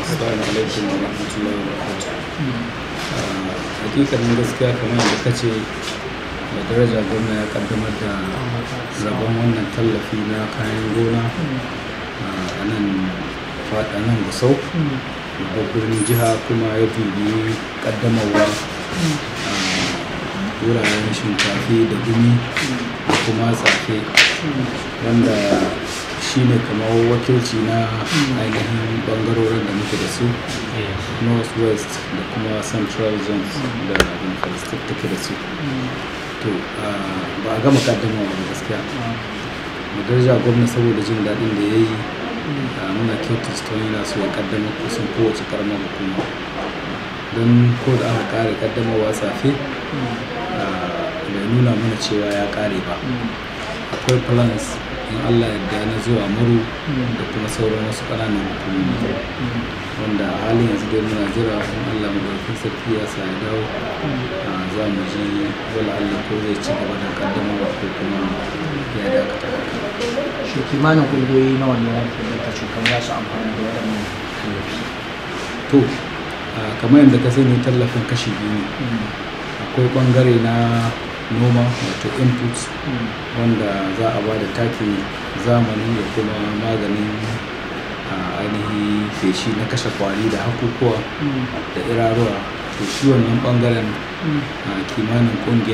Assalamu alaikum wa rahmatullahi wa barakatuh. Hakikanin gaskiya kamar yadda ka ce da daraja gwamna ya kaddamar da rabon wannan tallafi na kayan gona a nan faɗa nan gusau babbar birnin jiha kuma ya bibi kaddamarwa a wuraren shinkafi da gumi da kuma tsafe wanda shi ne kamar wakilci na ainihin bangarorin da muke da su north west da kuma central zones da democratic take da su to ba a gama kaddamawa ba gaskiya da daraja gwamna saboda jin daɗin da ya yi muna kyautar stone yana so ya kaddamar kusan kowace karamar hukuma don ko da aka kare kaddamarwa safe bai nuna mana cewa ya kare ba akwai plans in allah yadda na zuwa muru da kuma sauran wasu ƙananan hukumomi wanda a halin yanzu dai muna jira in allah madaukakin sarki ya sa ya dawo za mu ji wala allah ko zai ci gaba da kaddamarwa ko kuma ya dakata shi kimanin ƙungiyoyi na wannan da cutar za su amfani da waɗannan tallafi to kamar yadda ka sani tallafin kashi biyu ne akwai ɓangare na noma wato inputs wanda za a ba da takin zamani da kuma maganin ainihi feshi na kashe kwari da hakukuwa da iraruwa to shi wannan bangaren kimanin kungiya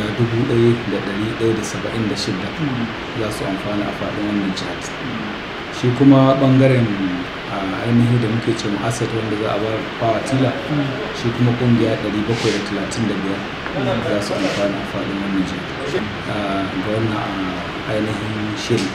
1176 za su amfana a faɗin wannan jihar shi kuma bangaren ainihi da muke ce asset wanda za a bar fawa tila shi kuma kungiya 735 za su amfana a faɗin wannan jihar ga wannan ainihin shiri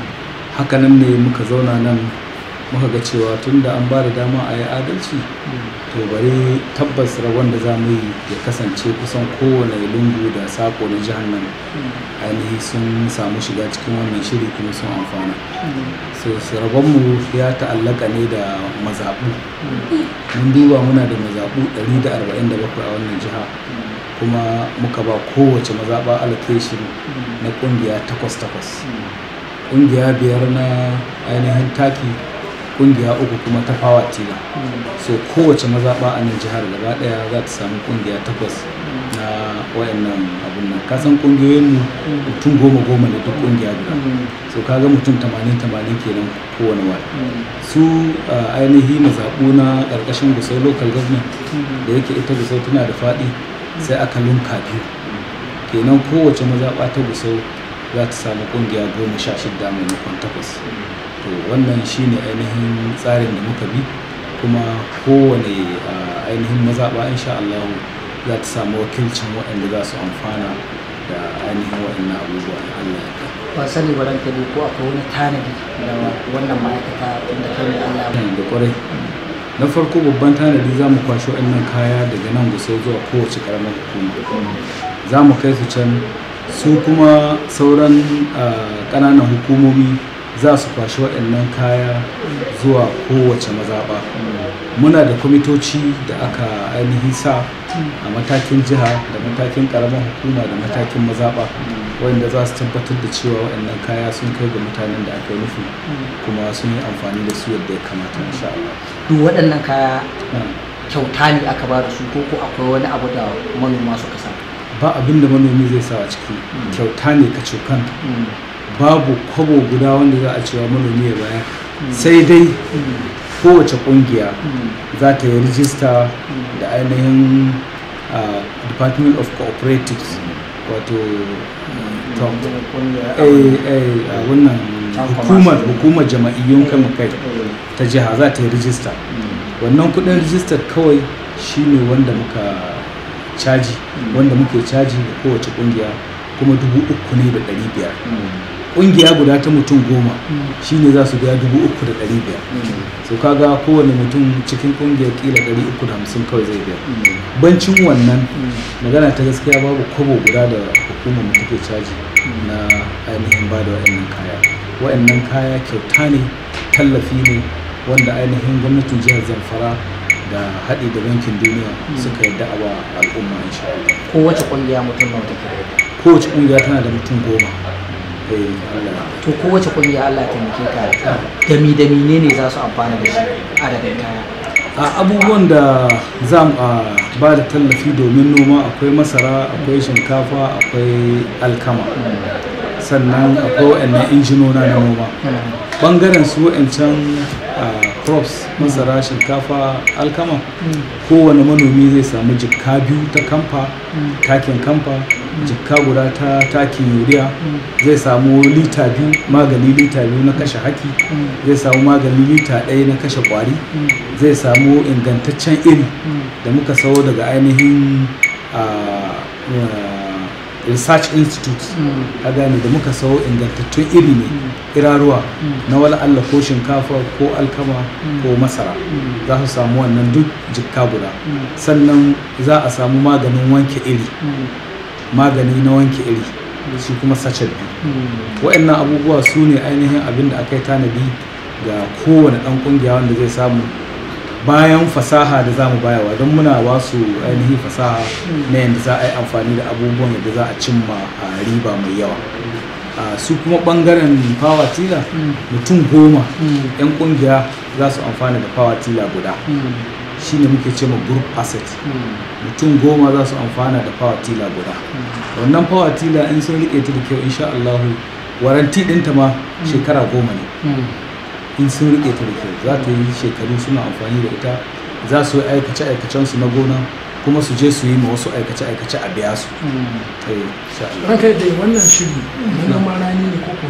hakanan ne muka zauna nan muka ga cewa tun da an ba da dama a yi adalci to bari tabbas rabon da za mu yi ya kasance kusan kowane lungu da sako na jihar nan ainihi sun samu shiga cikin wannan shiri kuma sun amfana so rabonmu ya ta'allaka ne da mazaɓu mun duba muna da mazaɓu 147 a wannan jiha kuma muka ba kowace mazaɓa allocation na ƙungiya takwas-takwas ƙungiya biyar na ainihin taki kungiya uku kuma ta fawa tila so kowace mazaɓa a nan jihar gaba ɗaya za ta samu kungiya takwas na wayannan abun nan kasan kungiyoyin mu mutum goma goma ne duk kungiya guda so kaga mutum tamanin tamanin kenan kowane wani su ainihi mazaɓu na ƙarƙashin gusau local government da yake ita gusau tana da faɗi sai aka lunka biyu kenan kowace mazaɓa ta gusau za ta samu kungiya goma sha shida maimakon takwas to wannan shine ainihin tsarin da muka bi kuma kowane ainihin mazaɓa insha Allah za ta samu wakilcin waɗanda za su amfana da ainihin waɗannan abubuwa na Allah ya ba sani ba ranka ne ko akwai wani tanadi da wannan ma'aikata inda kai ne Allah ya da kwarai na farko babban tanadi za mu kwashi waɗannan kaya daga nan gusau zuwa kowace ƙaramar hukuma za mu kai su can su kuma sauran ƙananan hukumomi za su kwashi waɗannan kaya zuwa kowace mazaɓa muna da kwamitoci da aka ainihin sa a matakin jiha da matakin ƙaramar hukuma da matakin mazaɓa wanda za su tabbatar da cewa waɗannan kaya sun kai ga mutanen da aka yi nufi kuma sun yi amfani da su yadda ya kamata insha Allah. duk waɗannan kaya kyauta ne aka ba da su ko ko akwai wani abu da manoma suka sa ba abin da manomi zai sa a ciki kyauta ne ka cokan babu kwabo guda wanda za a cewa manomi ya bayar sai dai kowace kungiya za ta yi rijista da ainihin department of cooperatives wato wannan hukumar hukumar jama'iyyun kama kai ta jiha za ta yi rijista wannan kudin rijistar kawai shine wanda muka caji wanda muke caji da kowace kungiya kuma dubu uku ne da ɗari biyar kungiya guda ta mutum goma shine za su biya dubu uku da ɗari biyar so kaga kowane mutum cikin kungiyar kila ɗari uku da hamsin kawai zai biya bancin wannan magana ta gaskiya babu kwabo guda da hukumar mu take caji na ainihin ba da wa'annan kaya wa'annan kaya kyauta ne tallafi ne wanda ainihin gwamnatin jihar zamfara da haɗi da bankin duniya suka yadda a ba al'umma insha Allah kowace kungiya mutum nawa take da kowace kungiya tana da mutum goma to kowace kungiya Allah ya taimake ka dami dami ne ne za su amfana da shi adadin kaya a abubuwan da za mu a ba da tallafi domin noma akwai masara akwai shinkafa akwai alkama sannan akwai waɗannan injinona na noma ɓangaren su waɗancan crops masara shinkafa alkama kowane manomi zai samu jikka biyu ta kamfa takin kamfa jikka guda ta takin yuriya zai samu lita biyu magani lita biyu na kashe haki zai samu magani lita ɗaya na kashe kwari zai samu ingantaccen iri da muka sayo daga ainihin research institute a gane da muka sayo ingantattun iri ne iraruwa na wala Allah ko shinkafa ko alkama ko masara za su samu wannan duk jikka guda sannan za a samu maganin wanke iri magani na wanke iri shi kuma sachet biyu wa'annan abubuwa su ne ainihin abin da aka yi tanadi ga kowane ɗan ƙungiya wanda zai samu bayan fasaha da za mu bayawa don muna ba su ainihin fasaha na yadda za a yi amfani da abubuwan yadda za a cimma a riba mai yawa su kuma bangaren power tiller mutum goma 'yan kungiya za su amfana da power tiller guda shine muke ce ma group asset mutum goma za su amfana da power tiller guda wannan power tiller in sun rike ta da kyau insha Allah waranti ɗinta ma shekara goma ne in sun rike ta da kyau za ta yi shekaru suna amfani da ita za su yi aikace-aikacen su na gona kuma su je su yi ma wasu aikace-aikace a biya su. Ranka da wannan shiri na noman rani ne ko